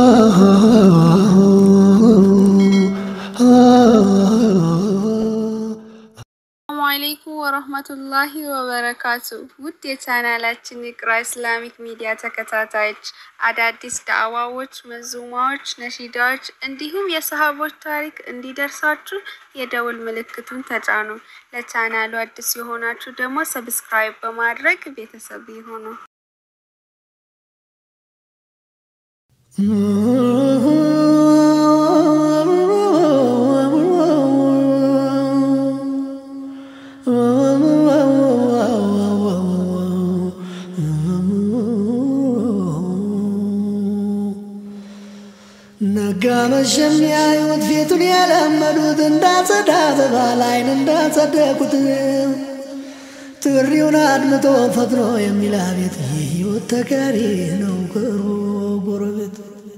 ሰላሙ አለይኩም ወረህመቱላሂ ወበረካቱ። ውድ የቻናላችን የቅራ ኢስላሚክ ሚዲያ ተከታታዮች አዳዲስ ዳዕዋዎች፣ መዙማዎች፣ ነሺዳዎች እንዲሁም የሰሃቦች ታሪክ እንዲደርሳችሁ የደውል ምልክቱን ተጫኑ። ለቻናሉ አዲስ የሆናችሁ ደግሞ ሰብስክራይብ በማድረግ ቤተሰብ ይሁኑ። ነጋ መሸ የሚያዩት ፊቱን የለመዱት እንዳጸዳ አበባ ላይን እንዳጸደቁት ጥሪውን አድምጦ ፈጥኖ የሚል አቤት የህይወት ተጋሪ ነው ቅርቡ ጎረቤት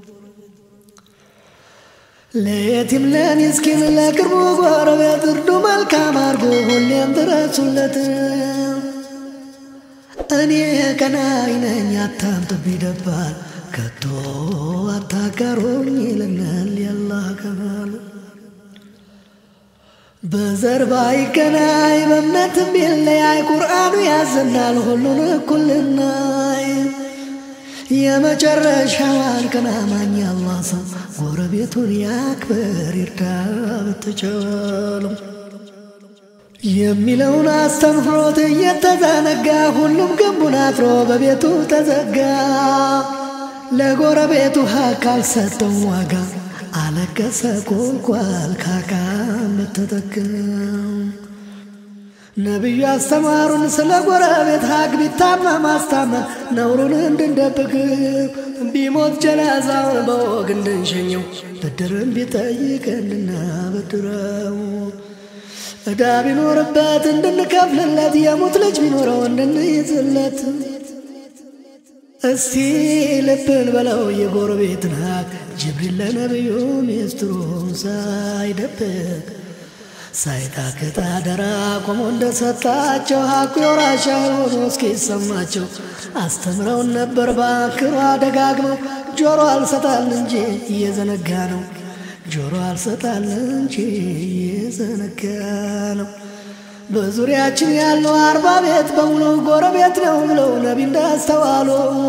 ለየቲም ለሚስኪን ለቅርቡ ጎረቤት እርዱ መልካም አርጎ ሁሌም ድረሱለት። እኔ ቀናኢ ነኝ አታምጡብኝ ደባል ከቶ አታጋሩኝ ይለናል ያላህ ከማል በዘር ባይገናኝ በእምነትም ቢለያይ ቁርአኑ ያዘናል ሁሉን እኩል ልናይ የመጨረሻዋን ቀን አማኝ አላህ ሰው ጎረቤቱን ያክብር ይርዳ ብትችለው የሚለውን አስተምህሮት እየተዘነጋ ሁሉም ግንቡን አጥሮ በቤቱ ተዘጋ። ለጎረቤቱ ሀቅ አልሰጠው ዋጋ አለቀሰ ቁልቋል ካካ ምትጠቅም ነቢዩ አስተማሩን ስለ ጎረቤት ሀቅ ቢታመም ማስታመም ነውሩን እንድንደብቅ ቢሞት ጀናዛውን በወግ እንድንሸኘው ብድርን ቢጠይቅ እንድናበድረው ዕዳ ቢኖርበት እንድንከፍልለት የሙት ልጅ ቢኖረው እንድንይዝለት እስቲ ልብን በለው የጎረቤትን ሀቅ ጅብሪል ለነቢዩ ሚስጥሩን ሳይደብቅ ሳይታክት አደራ ቆሞ እንደሰጣቸው ሀቁ የወራሻ ሆኖ እስኪሰማቸው አስተምረውን ነበር ባክሯ ደጋግመው ጆሮ አልሰጣል እንጂ እየዘነጋ ነው ጆሮ አልሰጣል እንጂ እየዘነጋ ነው። በዙሪያችን ያለው አርባ ቤት በሙሉ ጎረቤት ነው ብለው ነቢ እንዳስተዋሉ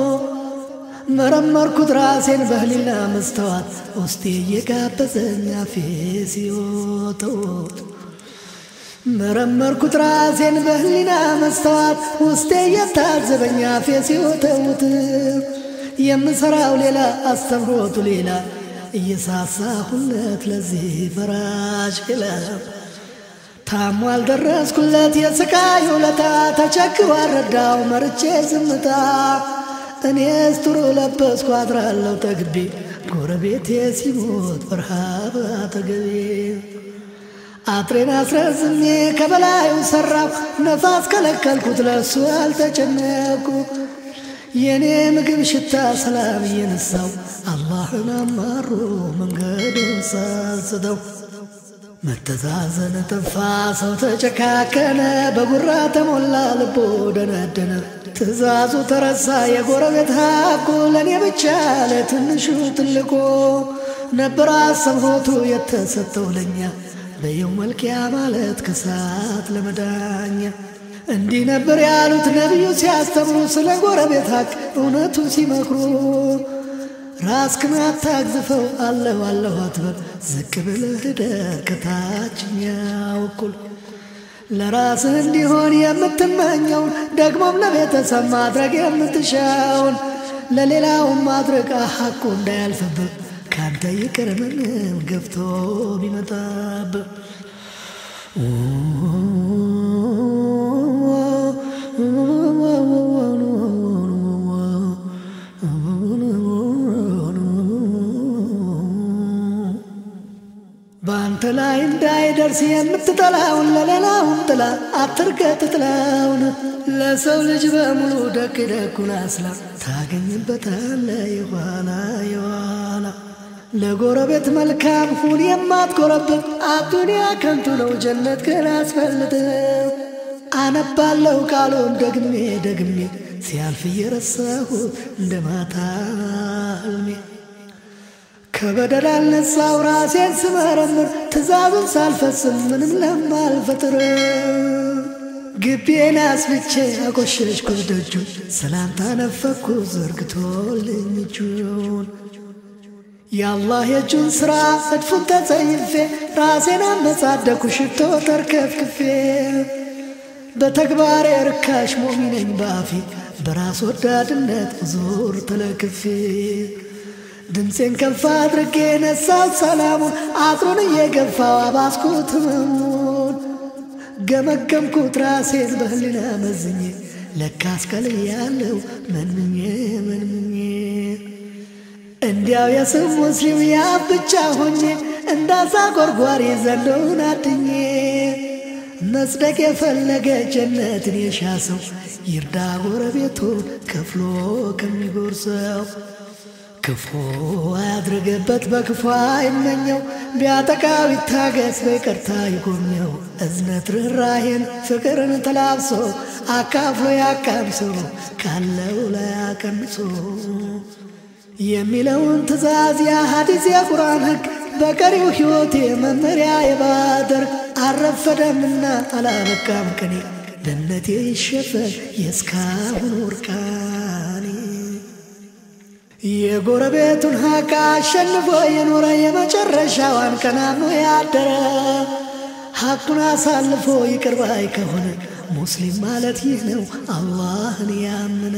መረመርኩት ራሴን በህሊና መስተዋት ውስጤ እየጋበዘኝ አፌ ሲወተውት መረመርኩት ራሴን በህሊና መስተዋት ውስጤ እየታዘበኝ አፌ ሲወተውት የምሰራው ሌላ አስተምሮቱ ሌላ እየሳሳሁለት ለዚህ ፈራሽ ክለብ ታሞ አልደረስኩለት የስቃይ ውለታ ተቸግሮ አልረዳው መርቼ ዝምታ እኔስ ጥሩ ለበስኩ አድራለሁ ተግቤ ጎረቤቴ ሲሞት በረሃብ አጠገቤ አጥሬን አስረዝሜ ከበላዩ ሰራሁ ነፋስ ከለከልኩት ለሱ አልተጨነኩ የኔ ምግብ ሽታ ሰላም እየነሳው አላህን አማሮ መንገዱን ሳስተው መተዛዘን ጠፋ፣ ሰው ተጨካከነ፣ በጉራ ተሞላ፣ ልቦ ደነደነ። ትእዛዙ ተረሳ፣ የጎረቤት ሀቁ ለእኔ ብቻ ለትንሹ ትልቁ ነበር አሰብሮቱ የተሰጠው ለኛ በየው መልኪያ ማለት ከሳት ለመዳኛ እንዲህ ነበር ያሉት ነቢዩ ሲያስተምሩ ስለ ጎረቤት ሀቅ እውነቱ ሲመክሩ ራስክን አታግዝፈው አለሁ አለሁ አትበል ዝቅ ብለህ እደር ከታችኛው እኩል ለራስህ እንዲሆን የምትመኘውን ደግሞም ለቤተሰብ ማድረግ የምትሻውን ለሌላውን ማድረግ ሀቁ እንዳያልፍብህ ካንተ ይቅር ምንም ገፍቶ ቢመጣብህ በአንተ ላይ እንዳይደርስ የምትጠላውን ለሌላውን ጥላ አትርገጥ ጥላውን ለሰው ልጅ በሙሉ ደግ ደጉን አስላ ታገኝበታለ የኋላ የኋላ ለጎረቤት መልካም ሁን የማትጎረብት አዱንያ ከንቱ ነው ጀነት ግን አስፈልጥ አነባለው ቃሉን ደግሜ ደግሜ ሲያልፍ እየረሳሁት እንደ ማታ ህልሜ ከበደል አልነሳው ራሴን ስመረምር ትእዛዙን ሳልፈጽም ምንም ለማልፈጥር ግቤን አስብቼ አቆሸሽኩት ደጁን ሰላምታ ነፈኩ ዘርግቶልኝ እጁን የአላህ የእጁን ሥራ እድፉን ተጸይፌ ራሴን አመጻደኩ ሽቶ ተርከፍክፌ በተግባሬ ርካሽ ሞሚነኝ ባፌ በራስ ወዳድነት ዞር ተለክፌ ድምፄን ከፍ አድርጌ ነሳት ሰላሙን አጥሩን እየገፋው አባስኩት ህመሙን ገመገምኩት ራሴን በህሊና መዝኜ ለካስ ከልያለው መንምኜ መንምኜ እንዲያው የስም ሙስሊም ያ ብቻ ሆኜ እንዳዛ ጎርጓሪ ዘንዶውን አድኜ መጽደቅ የፈለገ ጀነትን የሻ ሰው ይርዳ ጎረቤቱን ከፍሎ ከሚጎርሰው ክፉ አያድርግበት በክፉ አይመኘው ቢያጠቃው ይታገስ በይቅርታ ይጎብኘው እዝነት ርኅራሄን ፍቅርን ተላብሶ አካፍሎ ያቃምሶ ካለው ላይ አቀንሶ የሚለውን ትእዛዝ የሐዲስ የቁርአን ሕግ በቀሪው ሕይወቴ መመሪያ የባደርግ አረፈደምና አላበቃም ቀኔ በእምነቴ ይሸፈን የእስካሁን ወርቃኔ የጎረቤቱን ሀቅ አሸንፎ የኖረ የመጨረሻዋን ቀናኖ ያደረ ሀቁን አሳልፎ ይቅር ባይ ከሆነ ሙስሊም ማለት ይህ ነው አላህን ያምነ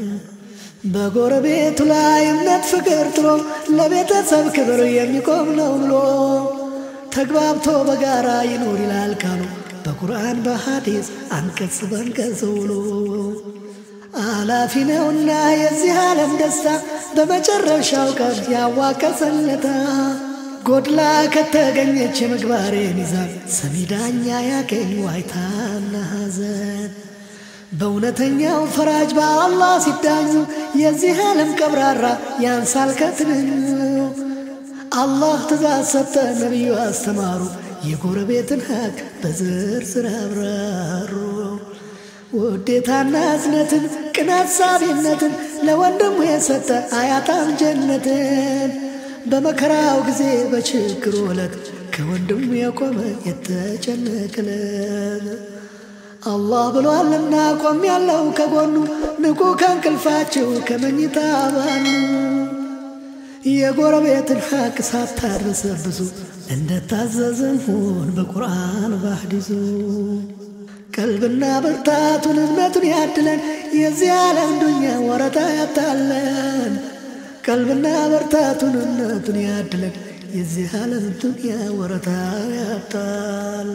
በጎረቤቱ ላይ እምነት ፍቅር ጥሎ ለቤተሰብ ክብር የሚቆም ነው ብሎ ተግባብቶ በጋራ ይኖር ይላል ካሉ በቁርአን በሐዲስ አንቀጽ በንቀጽ ውሎ አላፊ ነውና የዚህ ዓለም ደስታ በመጨረሻው ቀን ያዋቀሰለታ ጎድላ ከተገኘች የምግባሬ ሚዛን ሰሚ ዳኛ ያገኝ ዋይታና ሐዘን በእውነተኛው ፈራጅ በአላህ ሲዳኙ የዚህ ዓለም ቀብራራ ያንሳል ከትንኙ አላህ ትእዛዝ ሰጠ፣ ነቢዩ አስተማሩ፣ የጎረቤትን ሀቅ በዝርዝር አብራሩ። ውዴታና እዝነትን ቅን አሳቢነትን ለወንድሙ የሰጠ አያጣም ጀነትን። በመከራው ጊዜ በችግሩ ዕለት ከወንድሙ የቆመ የተጨነቀለት አላህ ብሏልና ቆም ያለው ከጎኑ ንቁ ከእንቅልፋችሁ ከመኝታ ባኑ የጎረቤትን ሐቅ ሳታርሰብሱ እንደታዘዝን ሁን በቁርአን ባህዲሱ ቀልብና ብርታቱን እምነቱን ያድለን የዚህ ዓለም ዱኛ ወረታ ያታለን ቀልብና ብርታቱን እምነቱን ያድለን የዚህ ዓለም ዱኛ ወረታ ያታለን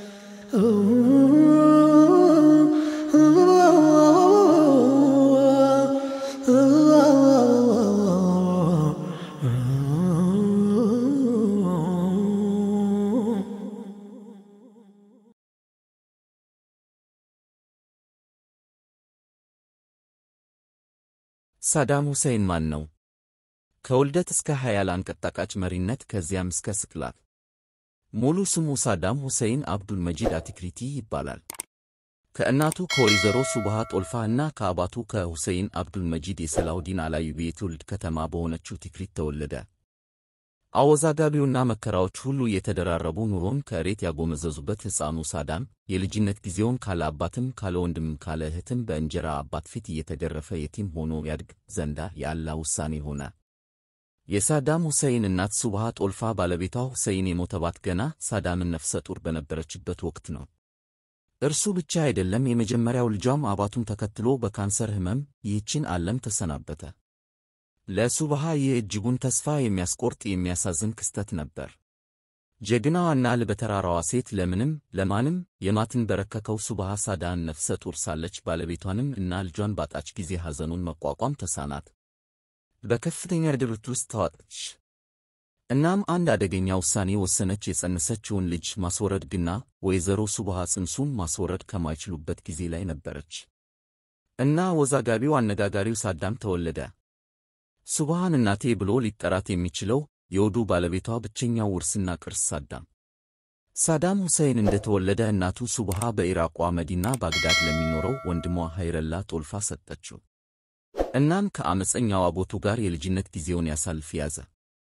ሳዳም ሁሴን ማን ነው? ከውልደት እስከ ሀያል አንቀጣቃጭ መሪነት ከዚያም እስከ ስቅላት። ሙሉ ስሙ ሳዳም ሁሴን አብዱል መጂድ አቲክሪቲ ይባላል። ከእናቱ ከወይዘሮ ሱብሃ ጦልፋ እና ከአባቱ ከሁሴይን አብዱል መጂድ የሰላሁዲን አላዩቢ የትውልድ ከተማ በሆነችው ቲክሪት ተወለደ። አወዛጋቢውና መከራዎች ሁሉ የተደራረቡ ኑሮን ከእሬት ያጎመዘዙበት ሕፃኑ ሳዳም የልጅነት ጊዜውን ካለ አባትም ካለ ወንድምም ካለ እህትም በእንጀራ አባት ፊት እየተገረፈ የቲም ሆኖ ያድግ ዘንዳ የአላህ ውሳኔ ሆነ። የሳዳም ሁሴይን እናት ሱብሃ ጦልፋ ባለቤቷ ሁሴይን የሞተባት ገና ሳዳምን ነፍሰ ጡር በነበረችበት ወቅት ነው። እርሱ ብቻ አይደለም፣ የመጀመሪያው ልጇም አባቱን ተከትሎ በካንሰር ሕመም ይህችን ዓለም ተሰናበተ። ለሱብሃ ይህ እጅጉን ተስፋ የሚያስቆርጥ የሚያሳዝን ክስተት ነበር። ጀግናዋና ልበተራራዋ ሴት ለምንም ለማንም የማትንበረከከው ሱብሃ ሳዳን ነፍሰ ጡር ሳለች ባለቤቷንም እና ልጇን ባጣች ጊዜ ሐዘኑን መቋቋም ተሳናት። በከፍተኛ ድብርት ውስጥ ተዋጠች። እናም አንድ አደገኛ ውሳኔ ወሰነች። የጸነሰችውን ልጅ ማስወረድ ግና ወይዘሮ ሱብሃ ጽንሱን ማስወረድ ከማይችሉበት ጊዜ ላይ ነበረች እና ወዛጋቢው አነጋጋሪው ሳዳም ተወለደ። ሱብሃን እናቴ ብሎ ሊጠራት የሚችለው የወዱ ባለቤቷ ብቸኛው ውርስና ቅርስ ሳዳም ሳዳም ሁሴን እንደተወለደ እናቱ ሱብሃ በኢራቋ መዲና ባግዳድ ለሚኖረው ወንድሟ ሀይረላ ጦልፋ ሰጠችው። እናም ከአመፀኛው አቦቱ ጋር የልጅነት ጊዜውን ያሳልፍ ያዘ።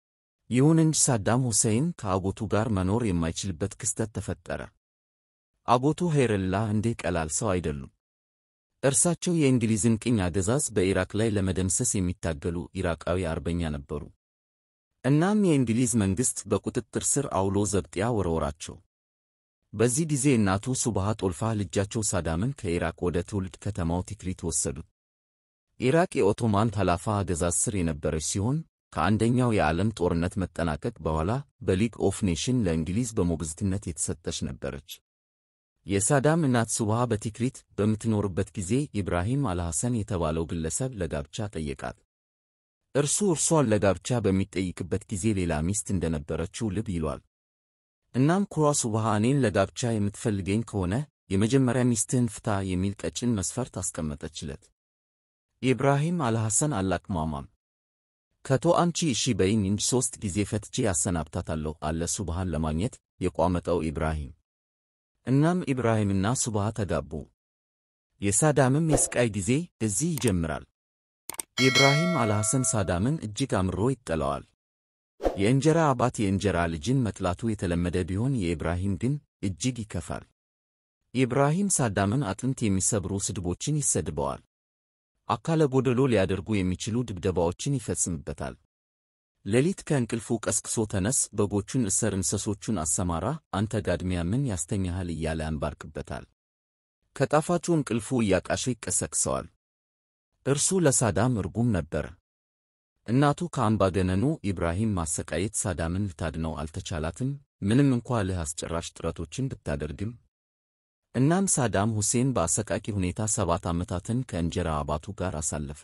ይሁን እንጂ ሳዳም ሁሴን ከአጎቱ ጋር መኖር የማይችልበት ክስተት ተፈጠረ። አጎቱ ኸይረላህ እንዲህ ቀላል ሰው አይደሉም። እርሳቸው የእንግሊዝን ቅኝ አገዛዝ በኢራቅ ላይ ለመደምሰስ የሚታገሉ ኢራቃዊ አርበኛ ነበሩ። እናም የእንግሊዝ መንግሥት በቁጥጥር ስር አውሎ ዘብጥያ ወረወራቸው። በዚህ ጊዜ እናቱ ሱብሃ ጦልፋ ልጃቸው ሳዳምን ከኢራቅ ወደ ትውልድ ከተማው ቲክሪት ወሰዱት። ኢራቅ የኦቶማን ኸላፋ አገዛዝ ስር የነበረች ሲሆን ከአንደኛው የዓለም ጦርነት መጠናቀቅ በኋላ በሊግ ኦፍ ኔሽን ለእንግሊዝ በሞግዚትነት የተሰጠች ነበረች። የሳዳም እናት ሱብሃ በቲክሪት በምትኖርበት ጊዜ ኢብራሂም አልሐሰን የተባለው ግለሰብ ለጋብቻ ጠየቃት። እርሱ እርሷን ለጋብቻ በሚጠይቅበት ጊዜ ሌላ ሚስት እንደነበረችው ልብ ይሏል። እናም ኩሯ ሱብሃ እኔን ለጋብቻ የምትፈልገኝ ከሆነ የመጀመሪያ ሚስትህን ፍታ የሚል ቀጭን መስፈርት አስቀመጠችለት። ኢብራሂም አልሐሰን አላቅማማም። ከቶ አንቺ እሺ በይኝ እንጂ ሦስት ጊዜ ፈትቼ ያሰናብታታለሁ አለ ሱብሃን ለማግኘት የቋመጠው ኢብራሂም። እናም ኢብራሂምና ሱብሃ ተጋቡ። የሳዳምም የስቃይ ጊዜ እዚህ ይጀምራል። ኢብራሂም አልሐሰን ሳዳምን እጅግ አምርሮ ይጠላዋል። የእንጀራ አባት የእንጀራ ልጅን መጥላቱ የተለመደ ቢሆን የኢብራሂም ግን እጅግ ይከፋል። ኢብራሂም ሳዳምን አጥንት የሚሰብሩ ስድቦችን ይሰድበዋል። አካለ ጎደሎ ሊያደርጉ የሚችሉ ድብደባዎችን ይፈጽምበታል። ሌሊት ከእንቅልፉ ቀስቅሶ ተነስ፣ በጎቹን እሰር፣ እንስሶቹን አሰማራ፣ አንተ ጋድሚያ ምን ያስተኛሃል እያለ ያንባርቅበታል። ከጣፋጩ እንቅልፉ እያቃሸ ይቀሰቅሰዋል። እርሱ ለሳዳም እርጉም ነበረ። እናቱ ከአምባገነኑ ኢብራሂም ማሰቃየት ሳዳምን ልታድነው አልተቻላትም፣ ምንም እንኳ ልህ አስጨራሽ ጥረቶችን ብታደርግም። እናም ሳዳም ሁሴን በአሰቃቂ ሁኔታ ሰባት ዓመታትን ከእንጀራ አባቱ ጋር አሳለፈ።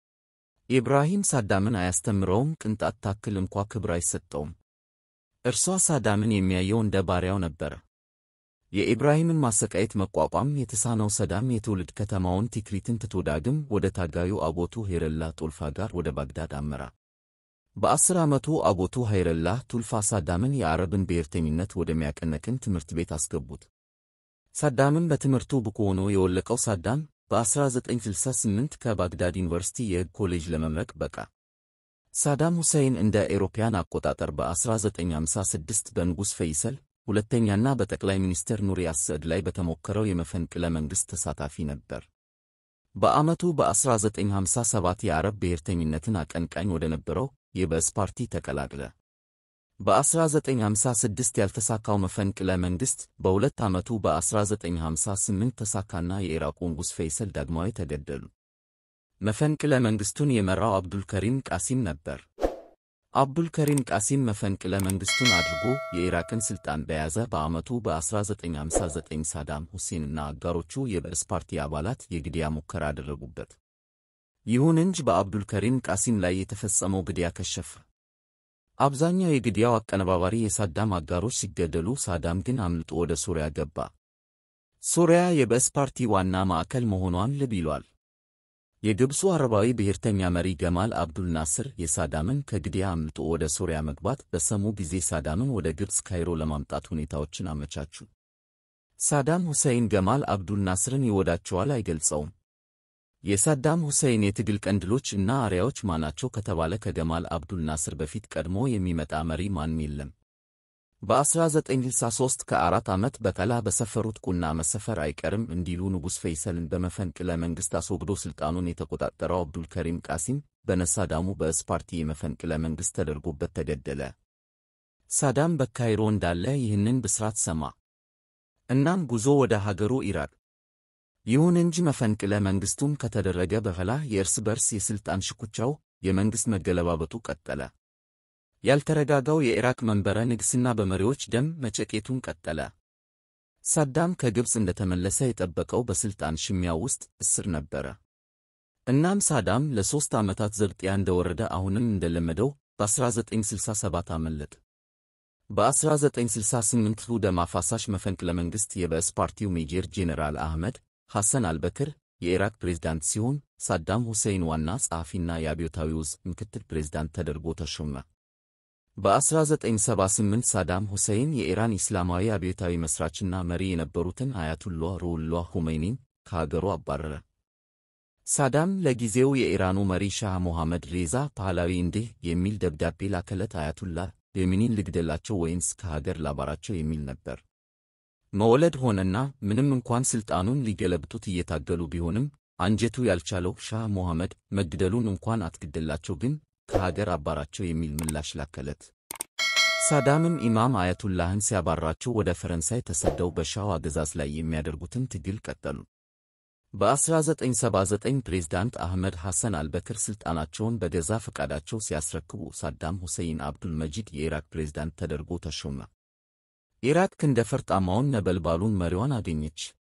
ኢብራሂም ሳዳምን አያስተምረውም፣ ቅንጣት ታክል እንኳ ክብር አይሰጠውም። እርሷ ሳዳምን የሚያየው እንደ ባሪያው ነበረ። የኢብራሂምን ማሰቃየት መቋቋም የተሳነው ሰዳም የትውልድ ከተማውን ቲክሪትን ትቶ ዳግም ወደ ታጋዩ አጎቱ ኸይረላህ ጦልፋ ጋር ወደ ባግዳድ አመራ። በአስር ዓመቱ አጎቱ ኸይረላህ ቱልፋ ሳዳምን የአረብን ብሔርተኝነት ወደሚያቀነቅን ትምህርት ቤት አስገቡት። ሳዳምን በትምህርቱ ብቁ ሆኖ የወለቀው ሳዳም በ1968 ከባግዳድ ዩኒቨርሲቲ የሕግ ኮሌጅ ለመምረቅ በቃ። ሳዳም ሁሴን እንደ ኤሮፓያን አቆጣጠር በ1956 በንጉሥ ፈይሰል ሁለተኛና በጠቅላይ ሚኒስትር ኑሪ አስዕድ ላይ በተሞከረው የመፈንቅለ መንግሥት ተሳታፊ ነበር። በዓመቱ በ1957 የአረብ ብሔርተኝነትን አቀንቃኝ ወደ ነበረው የበስ ፓርቲ ተቀላቀለ። በ1956 ያልተሳካው መፈንቅለ መንግሥት በሁለት ዓመቱ በ1958 ተሳካና የኢራቁ ንጉሥ ፈይሰል ዳግማዊ ተገደሉ። መፈንቅለ መንግሥቱን የመራው አብዱልከሪም ቃሲም ነበር። አብዱልከሪም ቃሲም መፈንቅለ መንግሥቱን አድርጎ የኢራቅን ሥልጣን በያዘ በዓመቱ በ1959 ሳዳም ሁሴንና አጋሮቹ የበእስ ፓርቲ አባላት የግድያ ሙከራ አደረጉበት። ይሁን እንጂ በአብዱልከሪም ቃሲም ላይ የተፈጸመው ግድያ ከሸፈ። አብዛኛው የግድያው አቀነባባሪ የሳዳም አጋሮች ሲገደሉ፣ ሳዳም ግን አምልጦ ወደ ሶሪያ ገባ። ሶሪያ የበእስ ፓርቲ ዋና ማዕከል መሆኗን ልብ ይሏል። የግብፁ አረባዊ ብሔርተኛ መሪ ገማል አብዱል ናስር የሳዳምን ከግድያ አምልጦ ወደ ሶሪያ መግባት በሰሙ ጊዜ ሳዳምን ወደ ግብፅ ካይሮ ለማምጣት ሁኔታዎችን አመቻቹ። ሳዳም ሁሴይን ገማል አብዱል ናስርን ይወዳቸዋል አይገልጸውም። የሳዳም ሁሴይን የትግል ቀንድሎች እና አርያዎች ማናቸው ከተባለ ከገማል አብዱል ናስር በፊት ቀድሞ የሚመጣ መሪ ማንም የለም። በ1963 ከአራት ዓመት በቀላ በሰፈሩት ቁና መሰፈር አይቀርም እንዲሉ ንጉሥ ፈይሰልን በመፈንቅለ መንግሥት አስወግዶ ሥልጣኑን የተቆጣጠረው አብዱልከሪም ቃሲም በነሳዳሙ በእስ ፓርቲ የመፈንቅለ መንግሥት ተደርጎበት ተገደለ። ሳዳም በካይሮ እንዳለ ይህንን ብስራት ሰማ። እናም ጉዞ ወደ ሀገሩ ኢራቅ። ይሁን እንጂ መፈንቅለ መንግሥቱም ከተደረገ በኋላ የእርስ በርስ የሥልጣን ሽኩቻው፣ የመንግሥት መገለባበጡ ቀጠለ። ያልተረጋጋው የኢራቅ መንበረ ንግሥና በመሪዎች ደም መጨቄቱን ቀጠለ። ሳዳም ከግብፅ እንደተመለሰ የጠበቀው በሥልጣን ሽሚያው ውስጥ እስር ነበረ። እናም ሳዳም ለሦስት ዓመታት ዘብጥያ እንደወረደ አሁንም እንደለመደው በ1967 አመለጠ። በ1968ቱ ደም አፋሳሽ መፈንቅለ መንግሥት የበእስ ፓርቲው ሜጀር ጄኔራል አህመድ ሐሰን አልበክር የኢራቅ ፕሬዝዳንት ሲሆን ሳዳም ሁሴይን ዋና ጸሐፊና የአብዮታዊው ዕዝ ምክትል ፕሬዝዳንት ተደርጎ ተሾመ። በ1978 ሳዳም ሁሴይን የኢራን ኢስላማዊ አብዮታዊ መሥራችና መሪ የነበሩትን አያቱላህ ሩሁላህ ሁሜይኒን ከሀገሩ አባረረ። ሳዳም ለጊዜው የኢራኑ መሪ ሻህ ሞሐመድ ሬዛ ፓህላዊ እንዲህ የሚል ደብዳቤ ላከለት። አያቱላህ ሌኒንን ልግደላቸው ወይንስ ከሀገር ላባራቸው የሚል ነበር። መወለድ ሆነና ምንም እንኳን ሥልጣኑን ሊገለብጡት እየታገሉ ቢሆንም አንጀቱ ያልቻለው ሻህ ሞሐመድ መግደሉን እንኳን አትግደላቸው፣ ግን ከሀገር አባራቸው የሚል ምላሽ ላከለት። ሳዳምም ኢማም አያቱላህን ሲያባራቸው ወደ ፈረንሳይ ተሰደው በሻው አገዛዝ ላይ የሚያደርጉትን ትግል ቀጠሉ። በ1979 ፕሬዝዳንት አህመድ ሐሰን አልበክር ሥልጣናቸውን በገዛ ፈቃዳቸው ሲያስረክቡ ሳዳም ሁሴይን አብዱል መጂድ የኢራቅ ፕሬዝዳንት ተደርጎ ተሾመ። ኢራቅ ክንደ ፈርጣማውን ነበልባሉን መሪዋን አገኘች።